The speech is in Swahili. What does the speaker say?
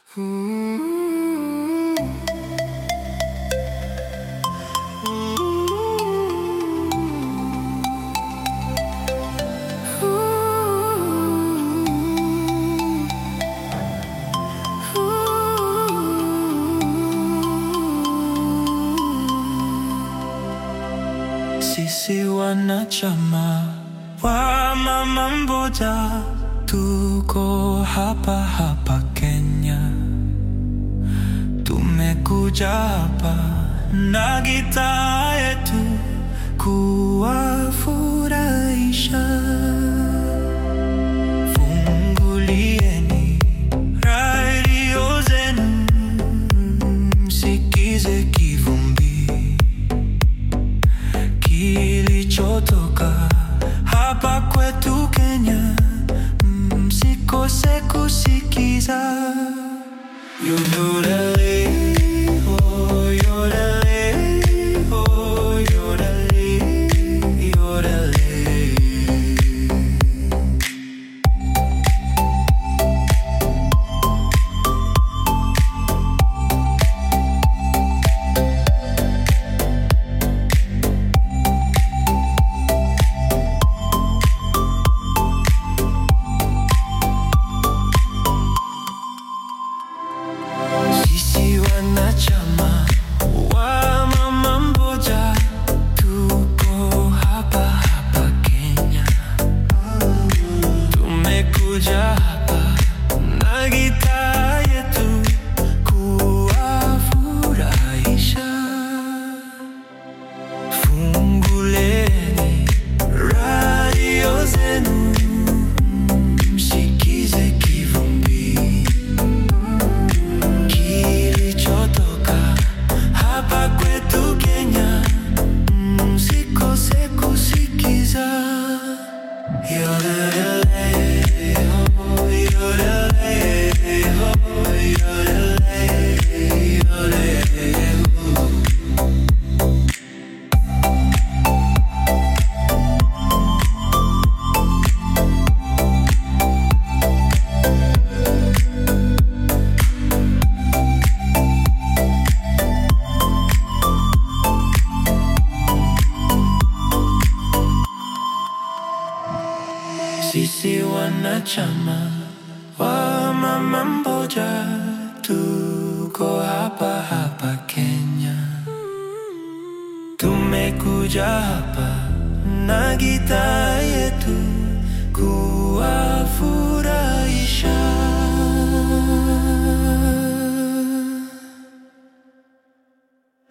Sisi wanachama wa mama mmoja tuko hapa hapa Kenya, tumekuja hapa na gitaa yetu kuwafurahisha. Fungulieni radio zenu, msikize kivumbi kilichotoka hapa kwetu Kenya, msikose kusikiza. Yodelele, oh, yodelele, oh, yodelele, yodelele. Sisi wanachama wa mama mmoja tuko hapa hapa Kenya, tumekuja hapa na gitaa yetu kuwafurahisha. Funguleni radio zenu, msikize kivumbi kilichotoka hapa kwetu Kenya, msikose kusikiza. Yodelele, oh, yodelele, oh, yodelele, yodelele, oh. Sisi wanachama wa mama mmoja tuko hapa hapa Kenya, tumekuja hapa na gitaa yetu kuwafurahisha.